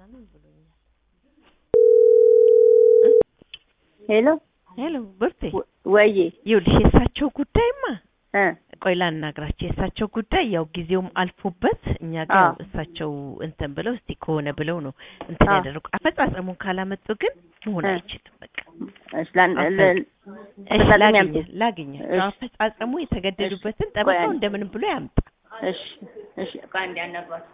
ምናምን ብሎኛል። ሄሎ ሄሎ ብርቴ፣ ወዬ ይኸውልሽ የእሳቸው ጉዳይማ እ ቆይ ላናግራቸው። የእሳቸው ጉዳይ ያው ጊዜውም አልፎበት እኛ ጋር አዎ። ያው እሳቸው እንትን ብለው እስቲ ከሆነ ብለው ነው እንትን አዎ። ያደረጉ። አፈጻጸሙን ካላመጡ ግን መሆን እ አይችልም። በቃ እሺ ላን- አፈ- ለ- እሺ አፈጻጸም ላግኘ ያምጡ። ላግኘ እሺ። አፈጻጸሙ የተገደዱበትን ቆይ ጠበቃው አንዴ። እንደምንም ብሎ ያምጣ። እሺ እሺ ቆይ አንዴ አናግሯት።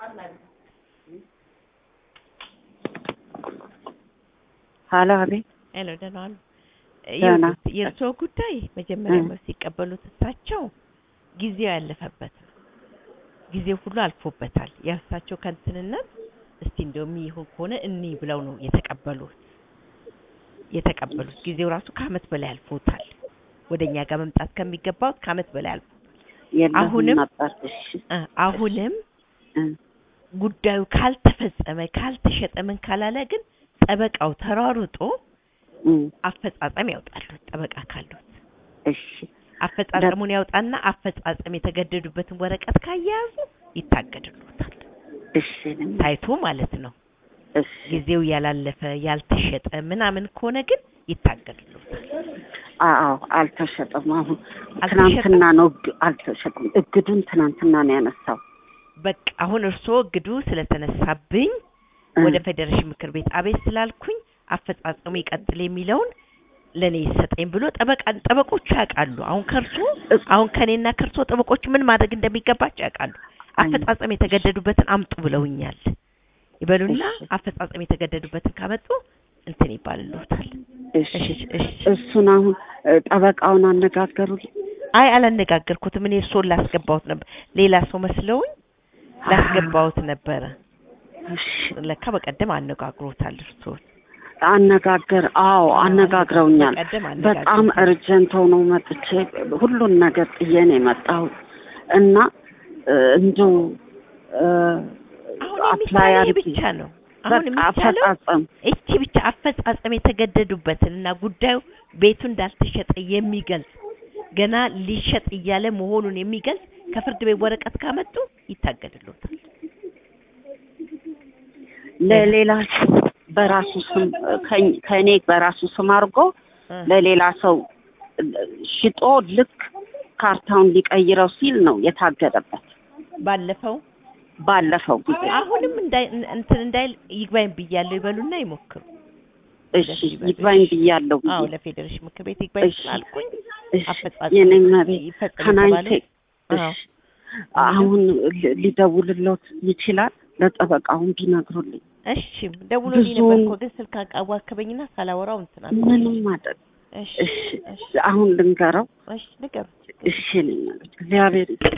ሀሎ አቤት ሄሎ ደህና ዋሉ። ደህና። ይኸውልህ የእርስዎ ጉዳይ መጀመሪያ እ። መልስ ሲቀበሉት እሳቸው ጊዜው ያለፈበት ነው። ጊዜው ሁሉ አልፎበታል። የእርሳቸው ከንትንነት እስቲ እንደውም ይሁን ከሆነ እኒ ብለው ነው የተቀበሉት የተቀበሉት ጊዜው ራሱ ከአመት በላይ አልፎታል። ወደኛ ጋር መምጣት ከሚገባው ከአመት በላይ አልፎ የለሁም አሁንም- ነበር። እሺ እ፣ አሁንም እ፣ ጉዳዩ ካልተፈጸመ ካልተሸጠ ምን ካላለ ግን ጠበቃው ተሯሩጦ እ፣ አፈጻጸም ያውጣሉ። ጠበቃ ካሉት እሺ አፈጻጸሙን ያውጣና አፈጻጸም የተገደዱበትን ወረቀት ካያያዙ ይታገድሉታል። እሺ እኔም- ታይቶ ማለት ነው። እሺ ጊዜው ያላለፈ ያልተሸጠ ምናምን ከሆነ ግን ይታገድሉታል። አዎ አልተሸጠም። አሁን አልተሸጠም? ትናንትና ነው እግ- አልተሸጠም። እግዱን ትናንትና ነው ያነሳው። በቃ አሁን እርስዎ እግዱ ስለተነሳብኝ እ፣ ወደ ፌዴሬሽን ምክር ቤት አቤት ስላልኩኝ አፈጻጸሙ ይቀጥል የሚለውን ለኔ ይሰጠኝ ብሎ ጠበቃ ጠበቆቹ ያውቃሉ። አሁን ከርሶ አሁን ከኔና ከርሶ ጠበቆቹ ምን ማድረግ እንደሚገባቸው ያውቃሉ። አፈጻጸም የተገደዱበትን አምጡ ብለውኛል ይበሉና እሺ። አፈጻጸም የተገደዱበትን ካመጡ እንትን ይባልልዎታል። እሺ እሺ እሺ። እሱን አሁን እ፣ ጠበቃውን አነጋገሩልኝ። አይ አላነጋገርኩትም። እኔ እርስዎን ላስገባሁት ነበር። ሌላ ሰው መስለውኝ ላስገባሁት ነበረ። እሺ ለካ በቀደም አነጋግሮታል እርስዎን። አነጋገር አዎ አነጋግረውኛል። በቀደም በጣም አነጋግሮታል። እርጀንት ሆኖ መጥቼ ሁሉን ነገር ጥዬ ነው የመጣሁት እና እ፣ እንደው እ፣ አሁን አፕላይ የሚቻለው ይህ አድርጊ ብቻ ነው። አሁን በቃ የሚቻለው አፈጻጸም እቺ ብቻ አፈጻጸም የተገደዱበትን እና ጉዳዩ ቤቱ እንዳልተሸጠ የሚገልጽ ገና ሊሸጥ እያለ መሆኑን የሚገልጽ ከፍርድ ቤት ወረቀት ካመጡ ይታገድሉታል። ለሌላ ሰው በራሱ ስም ከኝ- ከእኔ በራሱ ስም አድርጎ እ። ለሌላ ሰው ሽጦ ልክ ካርታውን ሊቀይረው ሲል ነው የታገደበት። ባለፈው ባለፈው ጊዜ አሁንም እንዳይ እንትን እንዳይል ይግባኝ ብያለሁ ይበሉና ይሞክሩ። እሺ ይግባኝ ብያለሁ ብዬ አዎ ለፌዴሬሽን ምክር ቤት ይግባኝ እሺ። ስላልኩኝ እሺ አፈጻጸም የኔ መቤት ይፈጸም ከናይቴ የተባለው አዎ እሺ አሁን ሊ- ሊደውልሎት ይችላል ለጠበቃውን ቢነግሩልኝ እሺ ደውሎልኝ ነበር ብዙውን- እኮ ግን ስልክ አዋከበኝና ሳላወራው እንትን አልኩ። ምንም ማድረግ እሺ እሺ እሺ አሁን ልንገረው እሺ ንገሩት። እሺ እኔ መቤት እግዚአብሔር